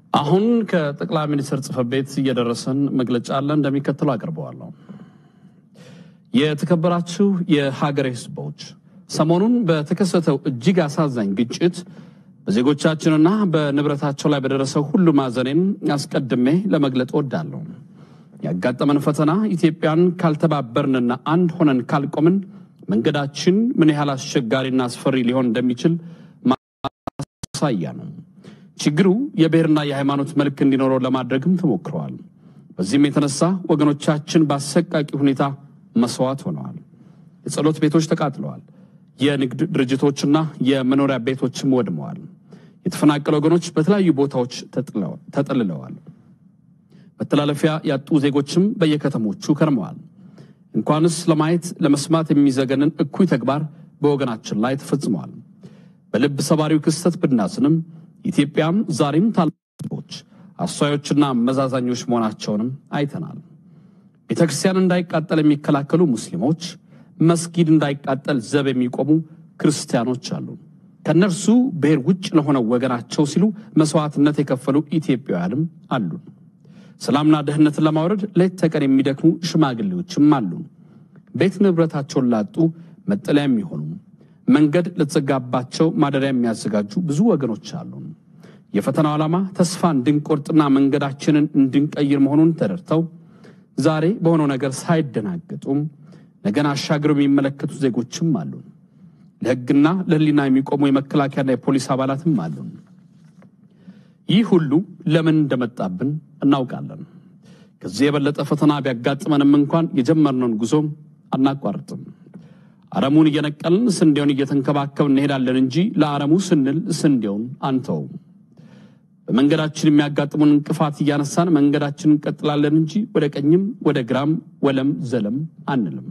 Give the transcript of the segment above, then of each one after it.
አሁን ከጠቅላይ ሚኒስትር ጽሕፈት ቤት እየደረሰን መግለጫ አለ፣ እንደሚከተለው አቅርበዋለሁ። የተከበራችሁ የሀገሬ ሕዝቦች ሰሞኑን በተከሰተው እጅግ አሳዛኝ ግጭት በዜጎቻችንና በንብረታቸው ላይ በደረሰው ሁሉ ማዘኔን አስቀድሜ ለመግለጥ እወዳለሁ። ያጋጠመን ፈተና ኢትዮጵያን ካልተባበርንና አንድ ሆነን ካልቆምን መንገዳችን ምን ያህል አስቸጋሪና አስፈሪ ሊሆን እንደሚችል ማሳያ ነው። ችግሩ የብሔርና የሃይማኖት መልክ እንዲኖረው ለማድረግም ተሞክረዋል። በዚህም የተነሳ ወገኖቻችን በአሰቃቂ ሁኔታ መስዋዕት ሆነዋል። የጸሎት ቤቶች ተቃጥለዋል። የንግድ ድርጅቶችና የመኖሪያ ቤቶችም ወድመዋል። የተፈናቀሉ ወገኖች በተለያዩ ቦታዎች ተጠልለዋል። መተላለፊያ ያጡ ዜጎችም በየከተሞቹ ከርመዋል። እንኳንስ ለማየት ለመስማት የሚዘገንን እኩይ ተግባር በወገናችን ላይ ተፈጽመዋል። በልብ ሰባሪው ክስተት ብናዝንም ኢትዮጵያም ዛሬም ታላላቆች አስተዋዮችና መዛዛኞች መሆናቸውንም አይተናል። ቤተ ክርስቲያን እንዳይቃጠል የሚከላከሉ ሙስሊሞች፣ መስጊድ እንዳይቃጠል ዘብ የሚቆሙ ክርስቲያኖች አሉ። ከእነርሱ ብሔር ውጭ ለሆነው ወገናቸው ሲሉ መስዋዕትነት የከፈሉ ኢትዮጵያውያንም አሉ። ሰላምና ደህንነትን ለማውረድ ሌት ተቀን የሚደክሙ ሽማግሌዎችም አሉ። ቤት ንብረታቸውን ላጡ መጠለያ የሚሆኑ መንገድ ለተዘጋባቸው ማደሪያ የሚያዘጋጁ ብዙ ወገኖች አሉ። የፈተናው ዓላማ ተስፋ እንድንቆርጥና መንገዳችንን እንድንቀይር መሆኑን ተረድተው ዛሬ በሆነው ነገር ሳይደናገጡም ነገን አሻግረው የሚመለከቱ ዜጎችም አሉ። ለሕግና ለሕሊና የሚቆሙ የመከላከያና የፖሊስ አባላትም አሉ። ይህ ሁሉ ለምን እንደመጣብን እናውቃለን። ከዚህ የበለጠ ፈተና ቢያጋጥመንም እንኳን የጀመርነውን ጉዞ አናቋርጥም። አረሙን እየነቀልን ስንዴውን እየተንከባከብን እንሄዳለን እንጂ ለአረሙ ስንል ስንዴውን አንተውም። በመንገዳችን የሚያጋጥሙን እንቅፋት እያነሳን መንገዳችንን እንቀጥላለን እንጂ ወደ ቀኝም ወደ ግራም ወለም ዘለም አንልም።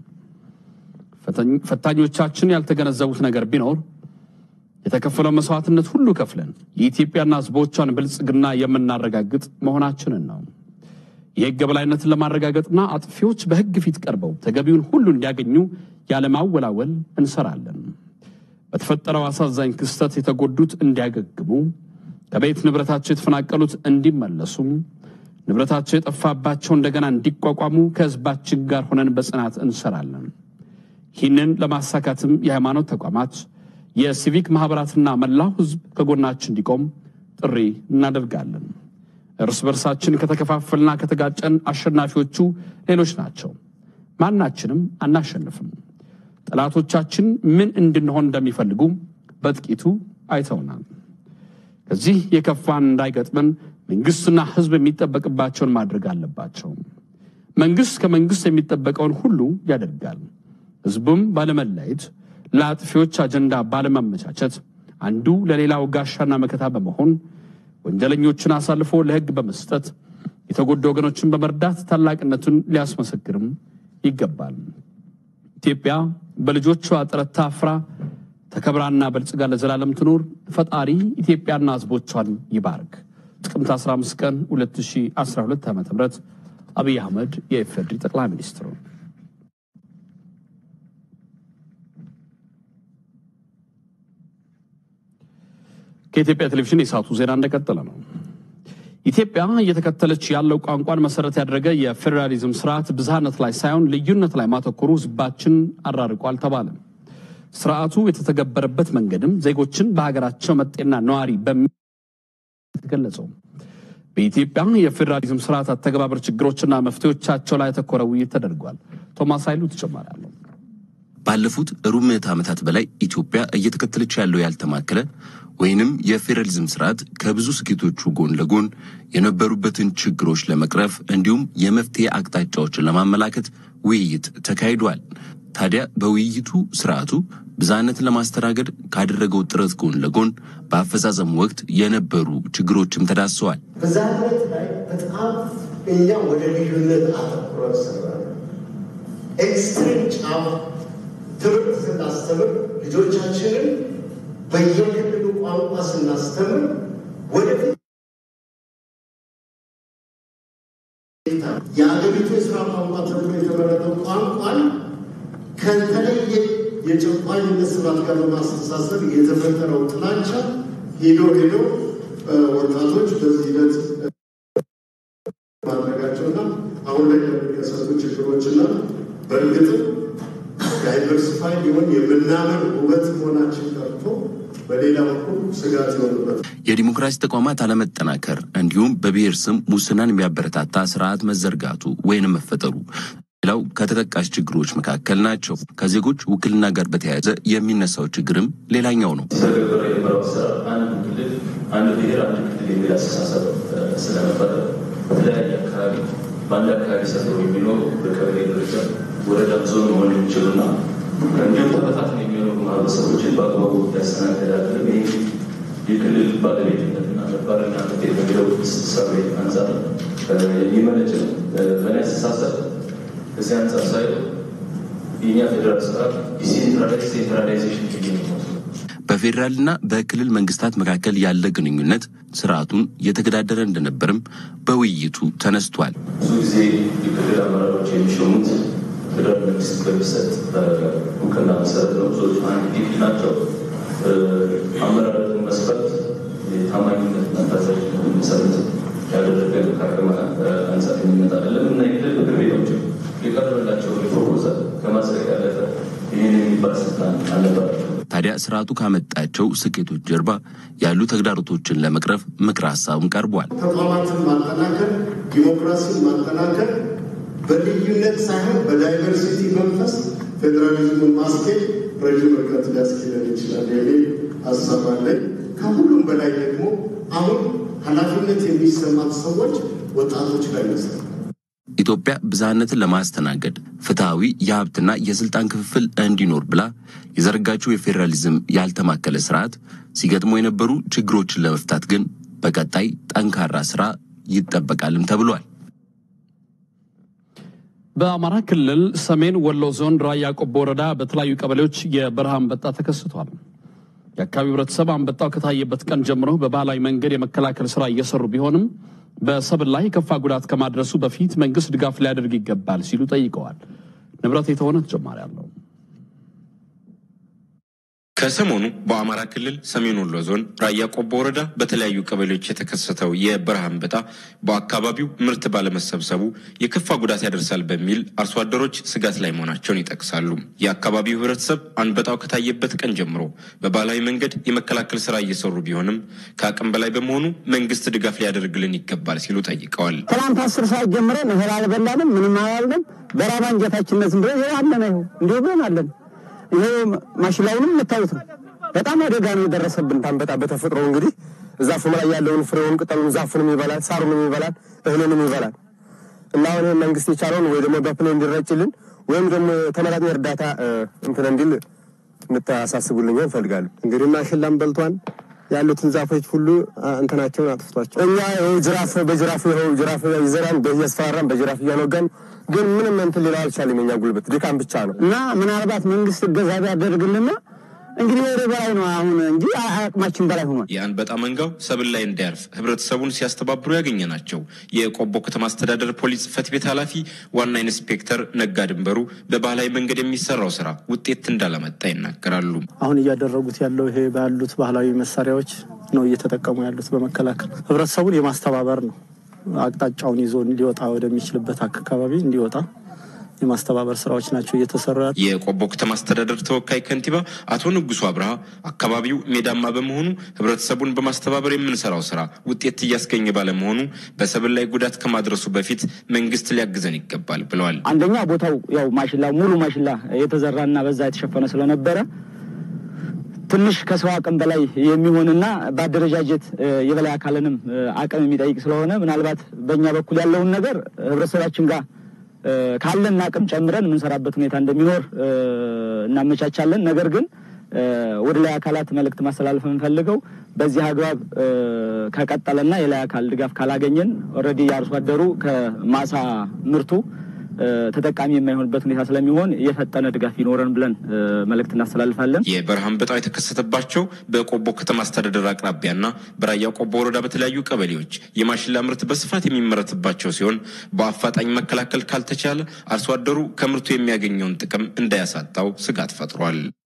ፈታኞቻችን ያልተገነዘቡት ነገር ቢኖር የተከፈለው መስዋዕትነት ሁሉ ከፍለን የኢትዮጵያና ሕዝቦቿን ብልጽግና የምናረጋግጥ መሆናችንን ነው። የሕግ የበላይነትን ለማረጋገጥና አጥፊዎች በሕግ ፊት ቀርበው ተገቢውን ሁሉ እንዲያገኙ ያለማወላወል እንሰራለን። በተፈጠረው አሳዛኝ ክስተት የተጎዱት እንዲያገግሙ፣ ከቤት ንብረታቸው የተፈናቀሉት እንዲመለሱ፣ ንብረታቸው የጠፋባቸው እንደገና እንዲቋቋሙ ከሕዝባችን ጋር ሆነን በጽናት እንሰራለን። ይህንን ለማሳካትም የሃይማኖት ተቋማት የሲቪክ ማኅበራትና መላው ሕዝብ ከጎናችን እንዲቆም ጥሪ እናደርጋለን። እርስ በርሳችን ከተከፋፈልና ከተጋጨን አሸናፊዎቹ ሌሎች ናቸው። ማናችንም አናሸንፍም። ጠላቶቻችን ምን እንድንሆን እንደሚፈልጉ በጥቂቱ አይተውናል። ከዚህ የከፋን እንዳይገጥመን መንግሥትና ሕዝብ የሚጠበቅባቸውን ማድረግ አለባቸው። መንግሥት ከመንግሥት የሚጠበቀውን ሁሉ ያደርጋል። ሕዝቡም ባለመለየት ለአጥፊዎች አጀንዳ ባለማመቻቸት አንዱ ለሌላው ጋሻና መከታ በመሆን ወንጀለኞችን አሳልፎ ለሕግ በመስጠት የተጎዱ ወገኖችን በመርዳት ታላቅነቱን ሊያስመሰክርም ይገባል። ኢትዮጵያ በልጆቿ ጥረት ታፍራ ተከብራና በልጽጋ ለዘላለም ትኑር። ፈጣሪ ኢትዮጵያና ሕዝቦቿን ይባርክ። ጥቅምት 15 ቀን 2012 ዓ ም አብይ አህመድ የኢፌዴሪ ጠቅላይ ሚኒስትሩ ከኢትዮጵያ ቴሌቪዥን የሰዓቱ ዜና እንደቀጠለ ነው። ኢትዮጵያ እየተከተለች ያለው ቋንቋን መሰረት ያደረገ የፌዴራሊዝም ስርዓት ብዝሃነት ላይ ሳይሆን ልዩነት ላይ ማተኮሩ ህዝባችን አራርቋል ተባለ። ስርዓቱ የተተገበረበት መንገድም ዜጎችን በሀገራቸው መጤና ነዋሪ በሚል ተገለጸው። በኢትዮጵያ የፌዴራሊዝም ስርዓት አተገባበር ችግሮችና መፍትሄዎቻቸው ላይ ያተኮረ ውይይት ተደርጓል። ቶማስ ኃይሉ ተጨማሪ አለው። ባለፉት ሩብ ምዕተ ዓመታት በላይ ኢትዮጵያ እየተከተለች ያለው ያልተማከለ ወይንም የፌዴራሊዝም ስርዓት ከብዙ ስኬቶቹ ጎን ለጎን የነበሩበትን ችግሮች ለመቅረፍ እንዲሁም የመፍትሄ አቅጣጫዎችን ለማመላከት ውይይት ተካሂዷል። ታዲያ በውይይቱ ስርዓቱ ብዝሃነትን ለማስተናገድ ካደረገው ጥረት ጎን ለጎን በአፈጻጸሙ ወቅት የነበሩ ችግሮችም ተዳስሰዋል። ብዝሃነት ላይ በጣም እኛ ወደ ልዩነት አተኩረን ሰራን። ኤክስትሪም ጫፍ ትምህርት ስናስተምር ልጆቻችንን በየክልሉ ቋንቋ ስናስተምር ወደፊት የአገሪቱ የስራ ቋንቋ ተብሎ የተመረጠው ቋንቋን ከተለየ የጨቋኝነት ስርዓት ጋር በማስተሳሰብ የተፈጠረው ጥላቻ ሄዶ ሄዶ ወጣቶች በዚህ ሂደት የሚከሰቱ ችግሮችና በእርግጥም ዳይቨርሲፋይ ሊሆን የምናምር ውበት መሆናችን ቀርቶ በሌላ በኩል ስጋት ይሆንበት የዲሞክራሲ ተቋማት አለመጠናከር እንዲሁም በብሔር ስም ሙስናን የሚያበረታታ ስርዓት መዘርጋቱ ወይንም መፈጠሩ ሌላው ከተጠቃሽ ችግሮች መካከል ናቸው። ከዜጎች ውክልና ጋር በተያያዘ የሚነሳው ችግርም ሌላኛው ነው። ሲተገበር የነበረው አሰራር አንድ ክልል፣ አንድ ብሔር፣ አንድ ክልል የሚል አስተሳሰብ ስለነበረ በተለያየ አካባቢ በአንድ አካባቢ ሰፍሮ የሚኖሩ በቀበሌ ደረጃ ወረዳ፣ ዞን መሆን የሚችሉና እንዲሁም ተበታትነው የሚኖሩ ማህበረሰቦችን በአግባቡ ያስተናገድ አይደለም። ይህ የክልል ባለቤትነትና ነባርና መጤ በሚለው ሰሩ አንጻር የሚመነጭ ነው። በእኔ አስተሳሰብ ከዚህ አንጻር ሳይሆን የኛ ፌዴራል ስርዓት ዲሴንትራላይዝ ሴንትራላይዜሽን ችግር ነው። በፌዴራልና በክልል መንግስታት መካከል ያለ ግንኙነት ስርዓቱን እየተገዳደረ እንደነበርም በውይይቱ ተነስቷል። ብዙ ጊዜ የክልል አመራሮች የሚሾሙት ፌዴራል መንግስት በሚሰጥ እውቅና መሰረት ነው። ብዙዎቹ አንድ ዲግሪ ናቸው። አመራረቱን መስፈርት የታማኝነትና ታዛዥነትን መሰረት ያደረገ ከአቅም አንጻር የሚመጣ አይደለም እና የክልል ምክር ቤቶች የቀረበላቸው ፕሮፖዛል ከማጽደቅ ያለፈ ይህን የሚባል ስልጣን አልነበራቸው። ታዲያ ስርዓቱ ካመጣቸው ስኬቶች ጀርባ ያሉ ተግዳሮቶችን ለመቅረፍ ምክረ ሀሳብም ቀርቧል። ተቋማትን ማጠናከር፣ ዲሞክራሲን ማጠናከር በልዩነት ሳይሆን በዳይቨርሲቲ መንፈስ ፌዴራሊዝሙን ማስኬድ ረዥም ርቀት ሊያስኬደን ይችላል የሚል ሀሳብ አለኝ። ከሁሉም በላይ ደግሞ አሁን ኃላፊነት የሚሰማት ሰዎች ወጣቶች ላይ መስጠት ኢትዮጵያ ብዝሃነትን ለማስተናገድ ፍትሐዊ የሀብትና የስልጣን ክፍፍል እንዲኖር ብላ የዘረጋችው የፌዴራሊዝም ያልተማከለ ስርዓት ሲገጥሙ የነበሩ ችግሮችን ለመፍታት ግን በቀጣይ ጠንካራ ስራ ይጠበቃልም ተብሏል። በአማራ ክልል ሰሜን ወሎ ዞን ራያ ቆቦ ወረዳ በተለያዩ ቀበሌዎች የበረሃ አንበጣ ተከስቷል። የአካባቢው ህብረተሰብ አንበጣው ከታየበት ቀን ጀምሮ በባህላዊ መንገድ የመከላከል ስራ እየሰሩ ቢሆንም በሰብል ላይ የከፋ ጉዳት ከማድረሱ በፊት መንግስት ድጋፍ ሊያደርግ ይገባል ሲሉ ጠይቀዋል። ንብረት የተሆነ ተጨማሪ አለው። ከሰሞኑ በአማራ ክልል ሰሜን ወሎ ዞን ራያ ቆቦ ወረዳ በተለያዩ ቀበሌዎች የተከሰተው የበረሃ አንበጣ በአካባቢው ምርት ባለመሰብሰቡ የከፋ ጉዳት ያደርሳል በሚል አርሶ አደሮች ስጋት ላይ መሆናቸውን ይጠቅሳሉ። የአካባቢው ህብረተሰብ አንበጣው ከታየበት ቀን ጀምሮ በባህላዊ መንገድ የመከላከል ስራ እየሰሩ ቢሆንም ከአቅም በላይ በመሆኑ መንግስት ድጋፍ ሊያደርግልን ይገባል ሲሉ ጠይቀዋል። ትናንት አስር ሰዓት ጀምረን እህል አልበላንም፣ ምንም አላልንም። በራባ እንጀታችነት ዝም ብለን ይኸው አለን፣ ይኸው እንዲሁ ብለን አለን። ይሄ ማሽላውንም የምታዩት ነው። በጣም አደጋ ነው የደረሰብን ታንበጣ። በተፈጥሮ እንግዲህ ዛፉ ላይ ያለውን ፍሬውን፣ ቅጠሉን፣ ዛፉንም ይበላል፣ ሳሩንም ይበላል፣ እህሉንም ይበላል እና አሁን ይሄን መንግስት የቻለውን ወይ ደግሞ በፕሌን እንዲረጭልን ወይም ደግሞ ተመጣጣኝ እርዳታ እንትን እንዲል እንታሳስቡልኝ እንፈልጋለን። እንግዲህ ማሽላም በልቷን ያሉትን ዛፎች ሁሉ እንትናቸውን አጥፍቷቸው እኛ ይኸው ጅራፍ በጅራፍ ይኸው ጅራፍ ይዘራን እያስፈራራን በጅራፍ እያኖጋን ግን ምንም እንትን ሌላ አልቻለም። የኛ ጉልበት ድካም ብቻ ነው እና ምናልባት መንግስት እገዛ ቢያደርግልና እንግዲህ ወደ በላይ ነው አሁን እንጂ አቅማችን በላይ ሆኗል። የአንበጣ መንጋው ሰብል ላይ እንዳያርፍ ህብረተሰቡን ሲያስተባብሩ ያገኘ ናቸው። የቆቦ ከተማ አስተዳደር ፖሊስ ጽሕፈት ቤት ኃላፊ ዋና ኢንስፔክተር ነጋ ድንበሩ በባህላዊ መንገድ የሚሰራው ስራ ውጤት እንዳላመጣ ይናገራሉ። አሁን እያደረጉት ያለው ይሄ ባሉት ባህላዊ መሳሪያዎች ነው እየተጠቀሙ ያሉት በመከላከል ህብረተሰቡን የማስተባበር ነው። አቅጣጫውን ይዞ እንዲወጣ ወደሚችልበት አካባቢ እንዲወጣ የማስተባበር ስራዎች ናቸው እየተሰሩ ያሉ። የቆቦ ከተማ አስተዳደር ተወካይ ከንቲባ አቶ ንጉሱ አብርሃ አካባቢው ሜዳማ በመሆኑ ህብረተሰቡን በማስተባበር የምንሰራው ስራ ውጤት እያስገኘ ባለመሆኑ በሰብል ላይ ጉዳት ከማድረሱ በፊት መንግስት ሊያግዘን ይገባል ብለዋል። አንደኛ ቦታው ያው ማሽላ ሙሉ ማሽላ የተዘራና በዛ የተሸፈነ ስለነበረ ትንሽ ከሰው አቅም በላይ የሚሆንና በአደረጃጀት የበላይ አካልንም አቅም የሚጠይቅ ስለሆነ ምናልባት በእኛ በኩል ያለውን ነገር ህብረተሰባችን ጋር ካለን አቅም ጨምረን የምንሰራበት ሁኔታ እንደሚኖር እናመቻቻለን። ነገር ግን ወደ ላይ አካላት መልእክት ማስተላለፍ የምንፈልገው በዚህ አግባብ ከቀጠለና የላይ አካል ድጋፍ ካላገኘን ኦልሬዲ የአርሶ አደሩ ከማሳ ምርቱ ተጠቃሚ የማይሆንበት ሁኔታ ስለሚሆን የፈጠነ ድጋፍ ይኖረን ብለን መልእክት እናስተላልፋለን። የበረሃ አንበጣው የተከሰተባቸው በቆቦ ከተማ አስተዳደር አቅራቢያና በራያ ቆቦ ወረዳ በተለያዩ ቀበሌዎች የማሽላ ምርት በስፋት የሚመረትባቸው ሲሆን በአፋጣኝ መከላከል ካልተቻለ አርሶ አደሩ ከምርቱ የሚያገኘውን ጥቅም እንዳያሳጣው ስጋት ፈጥሯል።